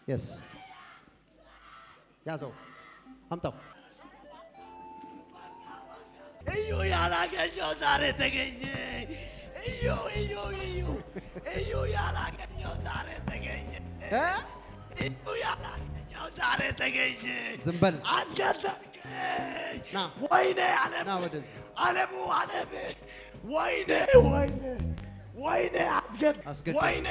የስ ያዘው፣ አምጣው። እዩ ያላገኘው ዛሬ ተገኘ። እዩ እዩ እዩ እዩ ያላገኘው ዛሬ ተገኘ። እ? እዩ ያላገኘው ዛሬ ተገኘ። ዝም በል አስገደልከኝ። ና። ወይኔ ዓለም ና ወደዚህ። ዓለሙ ዓለም ወይኔ ወይኔ ወይኔ አስገድ አስገድ- ወይኔ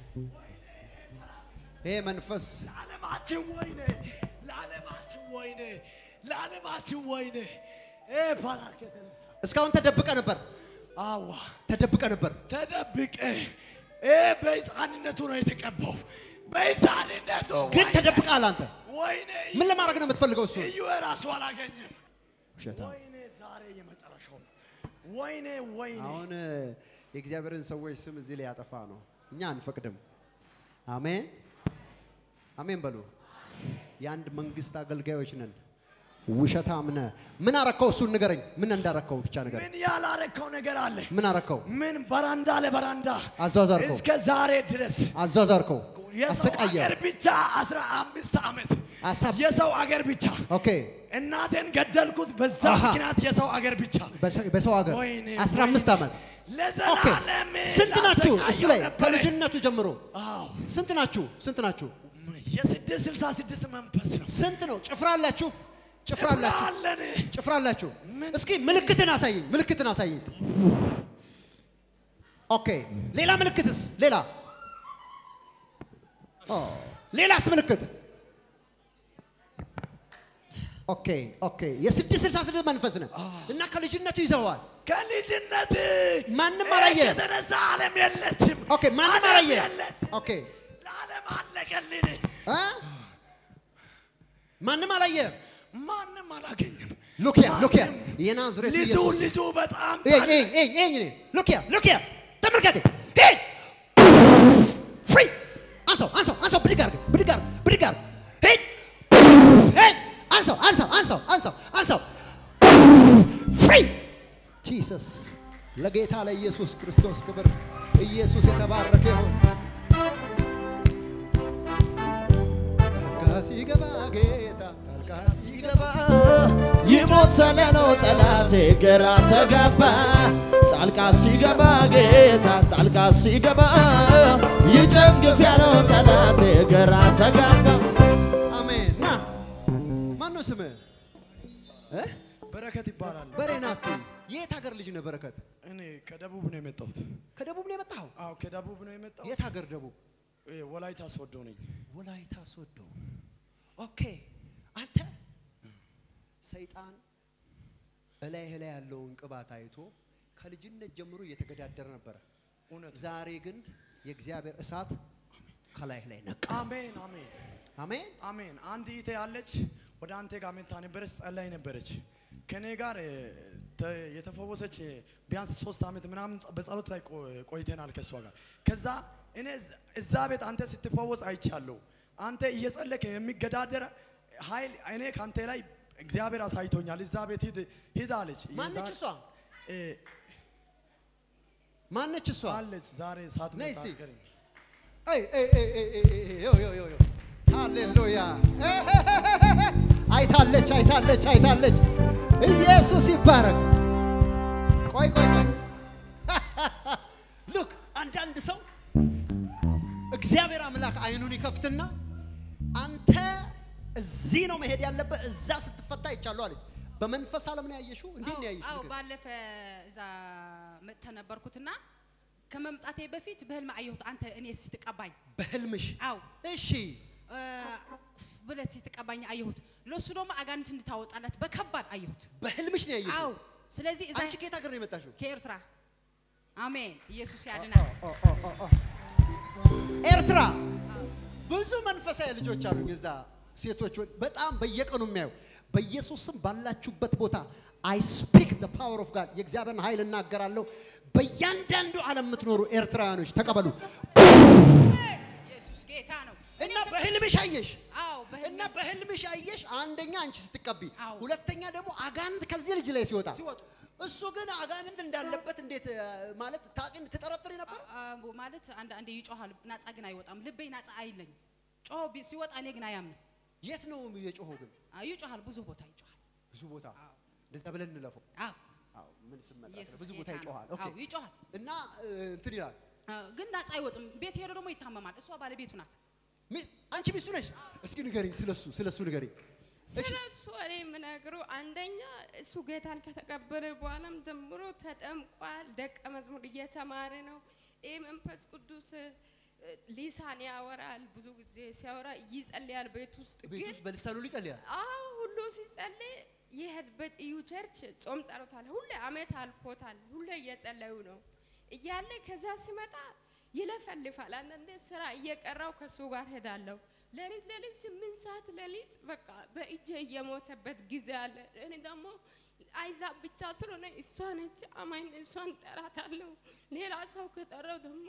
ይሄ መንፈስ ለዓለማችን ወይኔ ለዓለማችን ወይኔ ለዓለማችን ወይኔ እ ፓላክ የተነሳ እስካሁን ተደብቀ ነበር፣ አዋ ተደብቀ ነበር። ተደብቀ እ በሕፃንነቱ ነው የተቀባው። በሕፃንነቱ ግን ወይኔ፣ ተደብቀሃል አንተ። ወይኔ ምን ለማድረግ ነው የምትፈልገው? እሱ እዩ ራሱ አላገኘም። ውሸታ። ወይኔ ዛሬ የመጨረሻው ነው። ወይኔ ወይኔ አሁን እ፣ የእግዚአብሔርን ሰዎች ስም እዚህ ላይ ያጠፋ ነው። እኛ አንፈቅድም። አሜን አሜን በሉ። የአንድ መንግስት አገልጋዮች ነን። ውሸታም ነህ። ምን አረከው? እሱን ንገረኝ። ምን እንዳረከው ብቻ ንገረኝ። ምን ያላረከው ነገር አለ? ምን አረከው? ምን በራንዳ ለበራንዳ አዟዟርከው፣ እስከ ዛሬ ድረስ አዟዟርከው፣ የሰው አሰቃየው። አገር ብቻ አስራ አምስት ዓመት አሳብ የሰው አገር ብቻ ኦኬ። እናቴን ገደልኩት በዛ አሃ። ምክንያት የሰው አገር ብቻ በሰ- በሰው ሀገር ወይኔ፣ 15 ወይኔ። ዓመት ኦኬ። ለዘላለም ስንት ናችሁ? እሱ ላሰቃየው ላይ ነበረ። ከልጅነቱ ጀምሮ አዎ ስንት ናችሁ? ስንት ናችሁ? የስድስት ስልሳ ስድስት መንፈስ ነው ስንት ነው? ጭፍራ አላችሁ? ጭፍራ አላችሁ? አለን ጭፍራ አላችሁ? ምን- እስኪ ምልክትን አሳየኝ። ምልክትን አሳየኝ። እስኪ። ኦኬ። ሌላ ምልክትስ? ሌላ ኦ፣ ሌላስ ምልክት? ኦኬ ኦኬ። የስድስት ስልሳ ስድስት መንፈስ ነህ እና ከልጅነቱ ይዘዋል። ከልጅነት ማንም አላየህም? የተነሳ ዓለም የለችም ኦኬ። ማንም ዓለም አላየህም? የለች ኦኬ ለዓለም አለቀልን እ? ማንም አላየህም? ማንም አላገኘም ሉኪያ ሉኪያ ማንም። የናዝሬቱ ልጁ ኢየሱስ ልጁ በጣም ኤይ ኤይ ኤይ ኤይ ኤይ ሉኪያ ሉኪያ ተመልከቴ ሄድ ፍሪ አንሳው አንሳው አንሳው ብድግ አድርግ ብድግ አድርግ ብድግ አድርግ ሄድ ሄድ አንሳው አንሳው አንሳው አንሳው አንሳው ፍሪ ጂሰስ ለጌታ ለኢየሱስ ክርስቶስ ክብር ኢየሱስ የተባረከ ይሁን ጣልቃ ሲገባ ጌታ ጣልቃ ሲገባ ይሞተለ ነው ጠላቴ ግራ ተጋባ ጣልቃ ሲገባ ጌታ ጣልቃ ሲገባ ይጨግፍ ያለው ጠላቴ ግራ ተጋባ አሜን ና ማን ነው ስምህ እ? በረከት ይባላል በሬ ና እስቲ የት ሀገር ልጅ ነህ በረከት እኔ ከደቡብ ነው የመጣሁት ከደቡብ ነው የመጣኸው አዎ ከደቡብ ነው የመጣሁት የት ሀገር ደቡብ እ፣ ወላይታ ሶዶ ነኝ ወላይታ ሶዶ ኦኬ አንተ ሰይጣን እላይህ ላይ ያለውን ቅባት አይቶ ከልጅነት ጀምሮ እየተገዳደረ ነበረ እውነት ዛሬ ግን የእግዚአብሔር እሳት ከላይህ ላይ ነቃ አሜን አሜን አሜን አሜን አንድ እህቴ ያለች ወደ አንተ ጋር መታ ነበረች ጸላይ ነበረች ከኔ ጋር እ፣ ተ- የተፈወሰች እ፣ ቢያንስ ሶስት ዓመት ምናምን ጸ- በጸሎት ላይ ቆ- ቆይተናል ከእሷ ጋር ከዛ እኔ እዝ- እዛ ቤት አንተ ስትፈወስ አይቻለሁ አንተ እየጸለክ የሚገዳደር ኃይል እኔ ከአንተ ላይ እግዚአብሔር አሳይቶኛል እዛ ቤት ሂድ ሂድ አለች ማነች የዛ- እሷ እ፣ ማነች እሷ አለች ዛሬ ሳት ነይ እስቲ። መታገረኝ ኤይ ኤይ ኤይ ኤይ ኤይ ኤይ ኤይ ዮ ዮ ዮ ዮ ሃሌሉያ አይታለች አይታለች አይታለች ኢየሱስ ይባረክ ቆይ ቆይ ቆይ ሉክ አንዳንድ ሰው እግዚአብሔር አምላክ አይኑን ይከፍትና አንተ እዚህ ነው መሄድ ያለበት እዛ ስትፈታ ይቻለሁ አለች በመንፈስ ዓለም ነው ያየሽው እንዴት ነው ያየሽው አዎ ንገሪኝ። ባለፈ እዛ መጥተ ነበርኩትና ከመምጣቴ በፊት በህልም አየሁት። አንተ እኔ ስትቀባኝ በህልምሽ አው እሺ ብለት ስትቀባኝ አየሁት። ለሱ ደግሞ አጋንንት እንድታወጣለት በከባድ አየሁት። በህልምሽ ነው ያየሽው አው ስለዚህ እዛ አንቺ ከየት ሀገር ነው የመጣሽው ከኤርትራ አሜን። ኢየሱስ ያድናል። ኤርትራ ብዙ መንፈሳዊ ልጆች አሉኝ። እዛ ሴቶች ወ- በጣም በየቀኑ የሚያዩ በኢየሱስ ስም ባላችሁበት ቦታ አይ ስፒክ ደ ፓወር ኦፍ ጋድ የእግዚአብሔርን ኃይል እናገራለሁ። በእያንዳንዱ ዓለም የምትኖሩ ኤርትራውያኖች ተቀበሉ ኢየሱስ ጌታ ነው። እና በህልምሽ አየሽ አዎ በህልም እና በህልምሽ አየሽ። አንደኛ አንቺ ስትቀቢ፣ አዎ። ሁለተኛ ደግሞ አጋንንት ከዚህ ልጅ ላይ ሲወጣ ሲወጡ እሱ ግን አጋንንት እንዳለበት እንዴት እ፣ ማለት ታውቂ ትጠረጥሪ ነበር? አ- አ- ማለት አንድ አንዴ ይጮሃል፣ ናጻ ግን አይወጣም። ልቤ ናጻ አይለኝ። ጮሆ ቢ- ሲወጣ እኔ ግን አያምንም። የት ነው የጮኸው ግን? አዎ ይጮሃል፣ ብዙ ቦታ ይጮሃል። ብዙ ቦታ እንደዛ ብለን እንለፈው። አዎ አዎ ምን ስመጣ ኢየሱስ ብዙ ቦታ ጌታ ነው። ይጮሃል። ኦኬ አዎ ይጮሃል። እና እ, እንትን ይላል አዎ፣ ግን ነፃ አይወጥም። ቤት ሄዶ ደግሞ ይታመማል። እሷ ባለቤቱ ናት። ሚስ- አንቺ ሚስቱ ነሽ? እስኪ ንገሪኝ፣ ስለሱ ስለሱ ንገሪኝ። ስለ እሱ እኔ የምነግረው አንደኛ እሱ ጌታን ከተቀበለ በኋላም ጀምሮ ተጠምቋል። ደቀ መዝሙር እየተማረ ነው። ይህ መንፈስ ቅዱስ እ፣ ሊሳን ያወራል። ብዙ ጊዜ ሲያወራ ይጸልያል ቤት ውስጥ ቤት ግን ውስጥ በልሳኑ ይጸልያል። አዎ ሁሉ ሲጸልይ የሄድበት እዩ ቸርች ጾም ጸሎት አለ። ሁሌ አመት አልፎታል። ሁሌ እየጸለዩ ነው እያለ ከዛ ሲመጣ ይለፈልፋል። አንዳንዴ ስራ እየቀራው ከሱ ጋር ሄዳለሁ። ሌሊት ሌሊት ስምንት ሰዓት ሌሊት በቃ በእጄ እየሞተበት ጊዜ አለ። እኔ ደግሞ አይዛብ ብቻ ስለሆነ እሷ ነች አማኝ እሷን ጠራታለሁ። ሌላ ሰው ከጠራው ደግሞ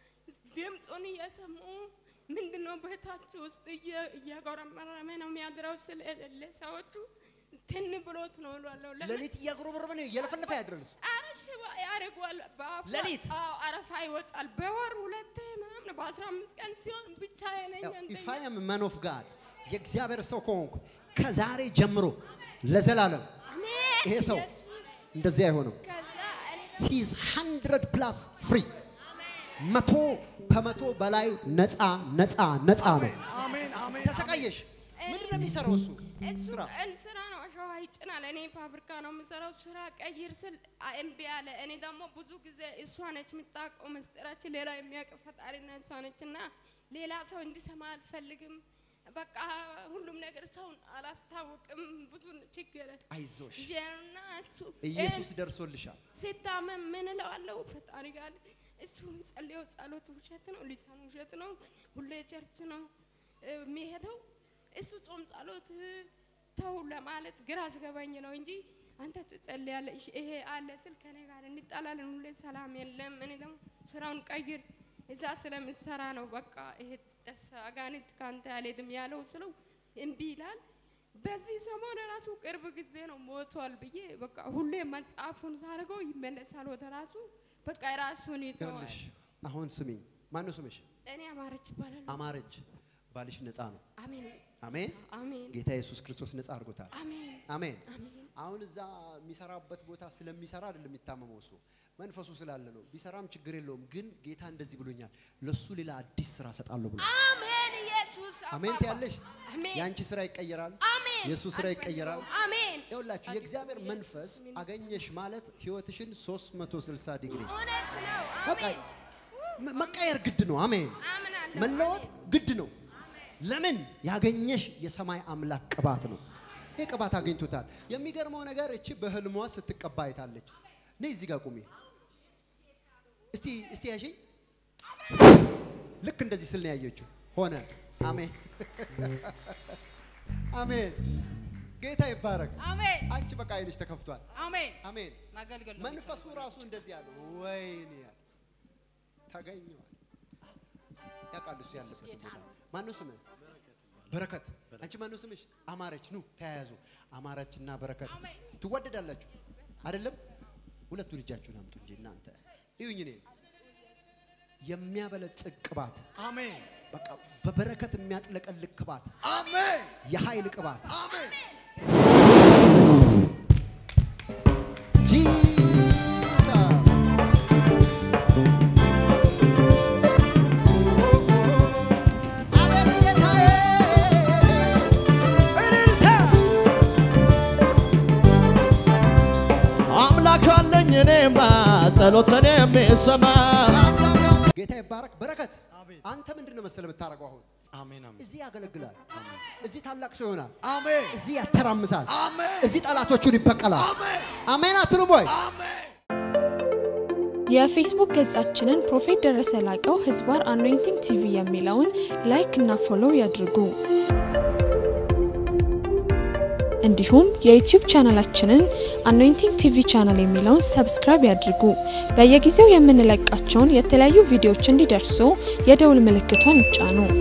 ድምፁን እየሰሙ ምንድነው ቤታችሁ ውስጥ እየ- እያጎረመረመ ነው የሚያድረው ስለሌለ ሰዎቹ ትን ብሎት ነው እላለሁ። ለምን? ሌሊት እያጉረመረመ ነው እየለፈለፈ ያድራል እሱ። ኧረ ሽባ ያደርገዋል። በአፉ ሌሊት? አዎ አረፋ ይወጣል። በወር ሁለቴ ምናምን በአስራ አምስት ቀን ሲሆን ብቻ ነኝ ኢፍ አይ አም ማን ኦፍ ጋድ የእግዚአብሔር ሰው ከሆንኩ ከዛሬ ጀምሮ ለዘላለም ይሄ ሰው እንደዚህ አይሆንም። ከዛ እኔ ሂዝ 100 ፕላስ ፍሪ መቶ ከመቶ በላይ ነፃ ነፃ ነፃ ነው። አሜን አሜን ተሰቃየሽ። ምንድን ነው የሚሰራው እሱ እሱ ስራ? ቀን ስራ ነው፣ አሸዋ ይጭናል። እኔ ፋብሪካ ነው የምሰራው። ስራ ቀይር ስል አ- እምቢ አለ። እኔ ደግሞ ብዙ ጊዜ እሷ ነች የምታውቀው ምስጢራችን፣ ሌላ የሚያውቅ ፈጣሪና እሷ ነች እና ሌላ ሰው እንዲሰማ አልፈልግም። በቃ ሁሉም ነገር ሰውን አላስታውቅም። ብዙ ችግር አይዞሽ፣ ይዤና እሱ ኢየሱስ ደርሶልሻል። ሲታመም ምን እለዋለሁ? ፈጣሪ ጋር እሱ የሚጸልየው ጸሎት ውሸት ነው፣ ሊሳን ውሸት ነው፣ ሁሌ ቸርች ነው እ፣ የሚሄደው እሱ ጾም ጸሎት እ፣ ተው ለማለት ግራ አስገባኝ ነው እንጂ አንተ ትጸልያለሽ ይሄ አለ ስል ከኔ ጋር እንጣላለን፣ ሁሌ ሰላም የለም። እኔ ደግሞ ስራውን ቀይር እዛ ስለምሰራ ነው በቃ ይሄ ደስ አጋንንት ካንተ አልሄድም ያለው ስለው እምቢ ይላል። በዚህ ሰሞን ራሱ ቅርብ ጊዜ ነው ሞቷል ብዬ በቃ ሁሌ መጽሐፉን ሳደርገው ይመለሳል ወደ ራሱ በቃ ራሱን ይተዋል። ይኸውልሽ አሁን ስሚኝ፣ ማነው ስምሽ? እኔ አማረች ይባላል። አማረች። ባልሽ ነፃ ነው። አሜን አሜን። አሜን ጌታ ኢየሱስ ክርስቶስ ነፃ አድርጎታል። አሜን አሜን። አሜን አሁን እዛ የሚሰራበት ቦታ ስለሚሰራ አይደለም የሚታመመው እሱ መንፈሱ ስላለ ነው። ቢሰራም ችግር የለውም። ግን ጌታ እንደዚህ ብሎኛል፣ ለሱ ሌላ አዲስ ስራ ሰጣለሁ ብሎ አሜን ኢየሱስ አሜን አባባ። ትያለሽ። አሜን የአንቺ ስራ ይቀየራል፣ አሜን የእሱ ስራ ይቀየራል። አሜን ይኸውላችሁ የእግዚአብሔር መንፈስ አገኘሽ ማለት ህይወትሽን 360 ዲግሪ እውነት ነው በቃ አሜን መ- መቀየር ግድ ነው። አሜን። አምናለሁ መለወጥ ግድ ነው። ለምን ያገኘሽ የሰማይ አምላክ ቅባት ነው። ይህ ቅባት አግኝቶታል። የሚገርመው ነገር እቺ በህልሟ ስትቀባ አይታለች። ነይ እዚህ ጋር ቁሚ እስቲ እስቲ ያሽኝ። ልክ እንደዚህ ስል ነው ያየችው። ሆነ። አሜን አሜን። ጌታ ይባረክ። አሜን አንቺ በቃ አይንሽ ተከፍቷል። አሜን። አሜን። ማገልገል ነው መንፈሱ ራሱ እንደዚህ ያለ ወይኔ ያለ ተገኘዋል። ያውቃል እሱ ያለበት ጌታ ቦታ። ነው። ማነው ስምህ? በረከት። አንቺ ማነው ስምሽ? አማረች። ኑ ተያያዙ። አማረችና በረከት አሜን። ትወደዳላችሁ አይደለም? ሁለቱን እጃችሁን አምጡ እንጂ እናንተ እዩኝ። እኔ የሚያበለጽግ ቅባት፣ አሜን በቃ በበረከት የሚያጥለቀልቅ ቅባት፣ አሜን የኃይል ቅባት አሜን ጂሰስ አቤት ጌታዬ እልልታ አምላክ አለኝ እኔማ ጸሎትን የሚሰማ ጌታ ይባረክ። በረከት አሜን። አንተ ምንድን ነው መሰለህ የምታደርገው? አሁን አሜን አሜን እዚህ ያገለግላል፣ እዚህ ታላቅ ሰው ይሆናል፣ አሜን እዚህ ያተራምሳል፣ አሜን እዚህ ጠላቶቹን ይበቀላል። አሜን አሜን አትሉም ወይ? አሜን የፌስቡክ ገጻችንን ፕሮፌት ደረሰ ላቀው ህዝባር አኖይንቲንግ ቲቪ የሚለውን ላይክ እና ፎሎው ያድርጉ። እንዲሁም የዩቲዩብ ቻናላችንን አኖይንቲንግ ቲቪ ቻናል የሚለውን ሰብስክራይብ ያድርጉ። በየጊዜው የምንለቃቸውን የተለያዩ ቪዲዮዎች እንዲደርሱ የደውል ምልክቷን ይጫኑ።